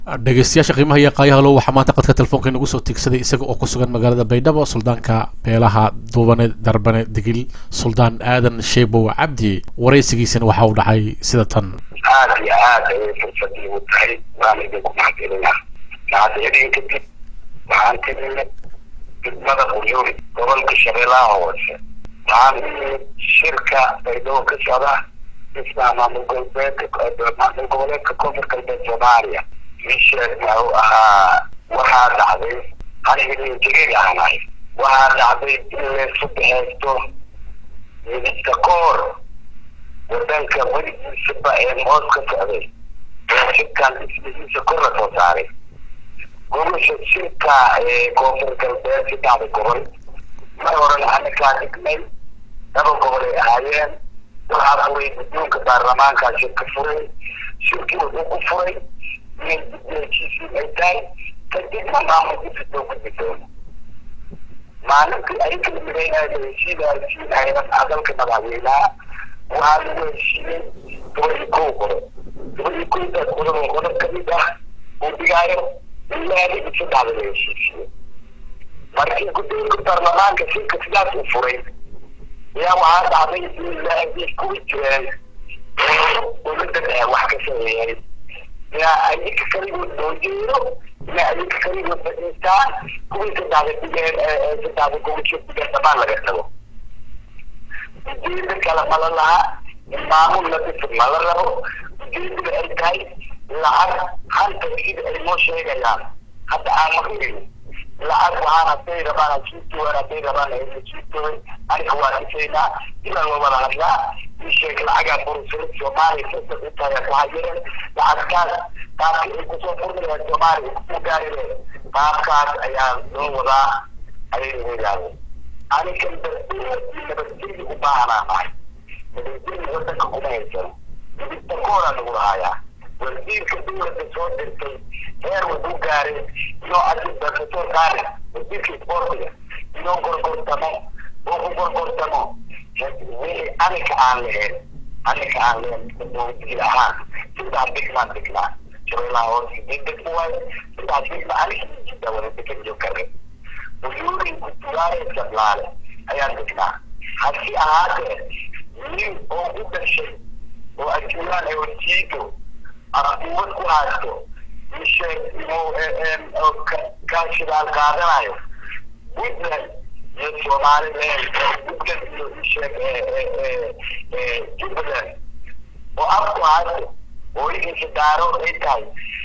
dhegeystayaasha qiimaha iyo qaayahalo waxaa maanta qadka telefoonka inagu soo tiegsaday isaga oo ku sugan magaalada baydhabo suldaanka beelaha duubane darbane digil suldaan aadan sheebow cabdi waraysigiisana waxa uu dhacay sida tan aada iyo aad ayay fursadii u tahay waana idinku mahadcelinaa mahadcelin kadib waxaan ka nimid degmada quyuuri gobolka shabeellaha hoose waxaan u nimid shirka baydhabo ka socda dhismaha maamul goboleedka maamul goboleedka koonfur galbeed soomaaliya misheed wuxuu ahaa waxaa dhacday aniga nin jegeg ahnahay waxaa dhacday in laysu baxeysto midista koor wadanka weligiisaba ee moos ka socday ee shirkan dhismihiisa kor la soo saaray gobosha shirka ee koonfur galbeed saddexda gobol mar horena anakaa dhignay laba gobol ay ahaayeen waxaa furay guddoonka baarlamaankaa shirka furay shirkii wuxuu ku furay inay guddoonkiisii ay tahay kadibna maamulkiisa loo gudbi doono maalintii ay kala midaynaya heshiida heshiinayna dalka madaxweynaha waxaa lagu heshiiyey toban iyo kow qodob toban iyo kowdaas qodob oo qodob kamid ah uu dhigaayo ilaa ligi saddexda la heshiisiyo markii guddoonka baarlamaanka shirka sidaas u furay ayaa waxaa dhacday in la kuwi jireen dowladda dhexe wax ka sameeyay yaa ayinka kaligood loo jeedo yaa ayinka kaligood fadhiistaan kuwii saddexda dhigeen saddexda gobosho dhigeen dhamaan laga tago ujeeda kale mala laha in maamul la dhiso mala rabo ujeedada ay tahay lacag hanta sida ay noo sheegayaan hadda aan maqlin lacag waxaan hadday rabaan hasiitooan hadday rabaan hasiitooy aniga waa dhisaynaa ilaa la wada hadlaa ii sheeg lacagaa burusada soomaaliya sasa u tahay ku hayeen lacagtaas qaabka ay kusoo furmayaan soomaaliya kusoo gaarine qaabkaas ayaa loo wadaa ayay ugu yidhahdeen anigan dadweyne nabadgelyo u baahanaa nahay nabadgelyo wadanka kuma haysano midibta kooraa lagu lahayaa wasiirka dowladda soo dirtay heer wuxuu gaaray inoo adinta kasoo saare wasiirka isboortiga inoo gorgortamo oo ku gorgortamo wixii anika aan lahayn anika aan lahayn dowladil ahaan saddex degmaan degnaa shabeellaha hoose deg degma waaye saddex degma anika jidda wada degan joogare uyuurin kutuwaare sablaale ayaan degnaa hasi ahaatee nin oo u dhashay oo ajuuraan ay wasiido arkuumad ku haysto isheeg inuu ka shidaal qaadanayo puntland iyo somaliland puntland iyo isheeg jubbaland oo afku haysto hooyadiisa daarood ay tahay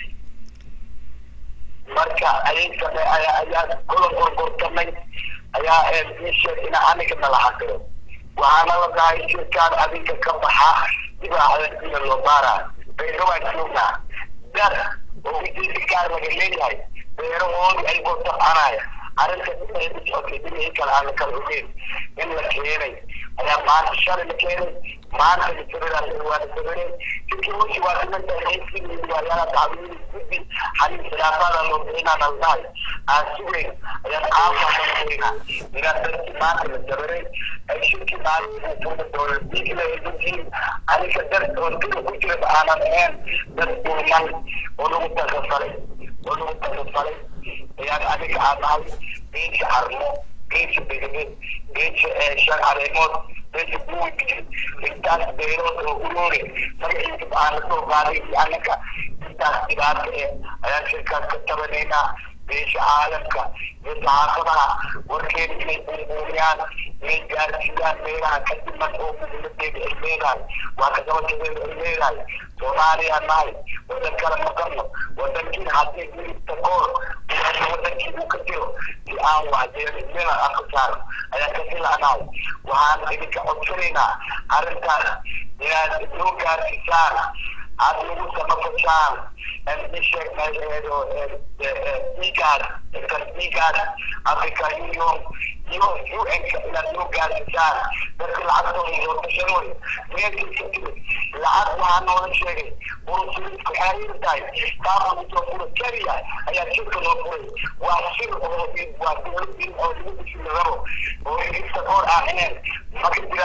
marka ayay same ayaa kula gorgortamay ayaa isheeg ina aniga nala xaqiro waxaana la dhahay shirkaan adinka ka baxa dibaaxda ina loo baaraa beerowaan joognaa dad oo ujeedi gaar laga leeyahay beerahoodii ay gotabcanaya arrinta dhinacii ku socotay dhinacii kale aan la kala ogeyn in la keenay ayaa maanta shalay la keenay maanta lasabiraan waa la sabireen sidkii wixii waa dhiman tahay waayaala dacwiyada guddi xalin khilaafada loo bixinaa la dhahay aan sugeyn ayaan qaafaasanayna ilaa dadkii maanta la sabiray ay shirkii maalinta tuuma dowlad diigla yihiin aniga dad oo dida ku jira aanan ahayn dad dulman oo lagu takafalay oo lagu takafalay ayaan aniga aan nahay beesha carmo beesha begabeed beesha shan caleemood beesha buwigi intaas beerood oo uroore magaciisa aan lasoo qaaday anaga intaas dhibaata eh ayaan shirkaas ka tabanaynaa beesha caalamka iyo saxaafadaha warkeeda inay buunbuuniyaan inay gaarsiiyaan meelaha ka dhiman oo muhiimadeeda ay leedahay waa kadabatedeeda ay leedahay soomaaliya nahay wadan kale maqano wadankii haddii milibta koor wadankii uu ka jiro si aan waxjeelimena afka saaro ayaa ka filanahay waxaan idinka codsanaynaa arrintaas inaad noo gaarsiisaan aad nagu samafashaan isheeg meesheedo dhiigaas kan dhiigaas africa union iyo un-ka inaad noo gaarsiisaan dadka lacagtooda loo tashanoy meelkiisa timid lacag waxaa noola sheegay urusuliska xariir tahay taaba usoo fura keliya ayaa shirka loo furay waa shir oo waa dowladin oo lagu dhisi rabo oo inta koor aan ahayn ma ka jiraan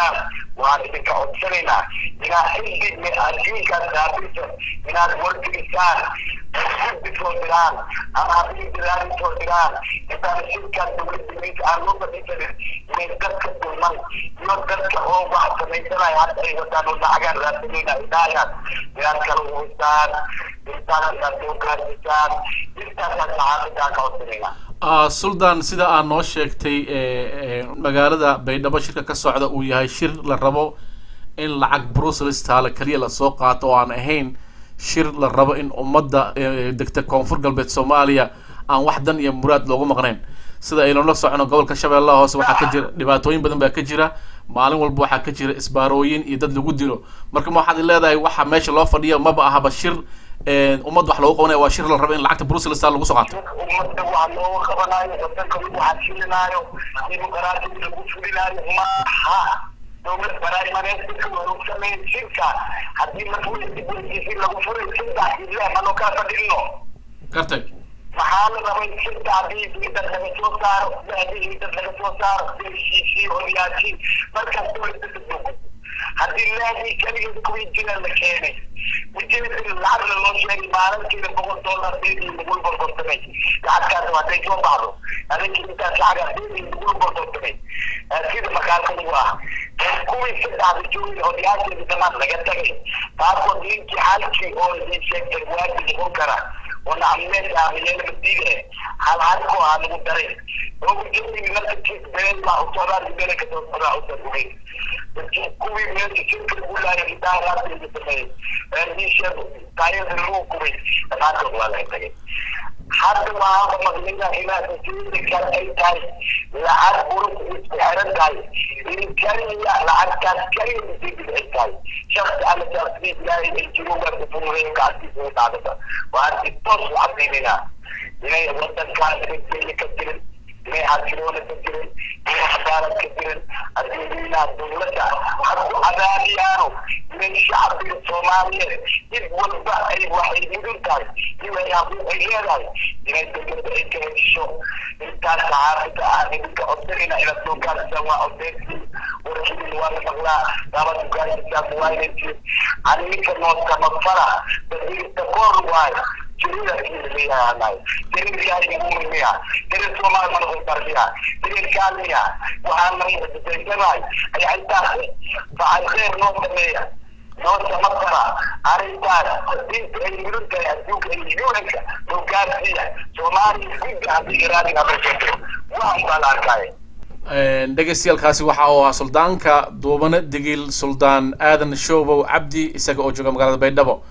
waan idinka codsanaynaa inaad xilli adduunkaas raabisa inaad wargelisaan guddi soo diraan ama habiidiraadi soo diraan intaan shirkaan dowladda minka aan loo fadhiisanin inay dadka dulman iyo dadka oo wax samaysanaya hadda ay wataan oo lacagaan raadsanayna idhaayaan inaad kala uwisaan intaas inaad soo gaarsiisaan intaasaan saxaafadaan ka codsanaynaa suldaan sida aad noo sheegtay magaalada baydhabo shirka ka socda uu yahay shir la rabo in lacag brussels taale keliya lasoo qaato oo aan ahayn shir la rabo in ummadda degta koonfur galbeed soomaaliya aan wax dan iyo muraad loogu maqnayn sida aynula socono gobolka shabeellaha hoose waxaa ka jira dhibaatooyin badan baa ka jira maalin walba waxaa ka jira isbaarooyin iyo dad lagu dilo marka ma waxaad leedahay waxa meesha loo fadhiya maba ahaba shir ummad wax loogu qabanaya waa shir la rabo in lacagta brussels taal lagu soo qaato ummadda waa looga qabanaayo wadanka lagu xasilinaayo dimuqraadiyada lagu fulinaayo maaha dowlad baraa'imaneedka lagu sameyn shirka haddii marweysi lagu furay saddex ile manoo kala fadhino gartay maxaa la rabay saddexdii dad laga soo saaro saddexdii dad laga soo saaro heshiisii odayaashii markaas dowladda dadoogo haddii laadii keligeed kuwii jira la keenay ujeedada lacagna loo sheegay maalintiina boqol dollar deedii lagula gorgortamay lacagtaas hadday soo baxdo adinka intaas lacaga deedii lagula gorgortamay sida makaalka lagu ah kuwii saddexda joogay odayaasheeda dhammaan laga tagay taasoo ninkii halkii oo idin sheegtay waadi noqon kara wana ammeed aamiyeena madiide hal halkoo aa lagu daray oo ujeedii naftarkiis been baa usocdaan been kasoo sodaa usaguhay kuwii meesha shirka lagu laayay idaaraadayda sameeyey diisheed taayada lagu kubay dhammaantood waa laga tagay hadda waxaaba maqlina inaad ujeeda kale ay tahay lacag burus isku xiran tahay in kaliya lacagtaas kaliya ujeedada ay tahay shaksi alla shaksiis ilaahay ay jiro waa kufurureyn gacantiisa u dhaadata waan si toos u cadaynayna inay wadankaan nabadgelya ka jirin inay xasiloona ka jirin inay cadaalad ka jirin adduunyanaha dowladda hadku cadaadiyaano inay shacbiga soomaaliyeed cid walba ay waxay mudun tahay inay haquuq ay leedahay inay dowladda ay ka hesho intaas saxaafida aan idinka codsanayna inaad soo gaarsiisaan waa codeysiin warkiin waa la maqlaa daabad ugaarsiisaan muwaayinaysiin aninka noosamafala basiirta koor waayo jirida leeyahay jirid ilaahay ugu miya jirid soomaali mana u tarbiya jirid kaalmiya waxaana muxdisaysanay ayaa intaas facay khayr noo sameeya noo samafala arrintaas diinta ay mudan tahay adduunka ay yuunanka loo gaarsiiya soomaaliya gudda haddii iraadin habeesato waxan baa la arkaya dhegeystayaaalkaasi waxa uu ahaa suldaanka duubane digil suldaan aadan shoobow cabdi isaga oo jooga magaalada baydhabo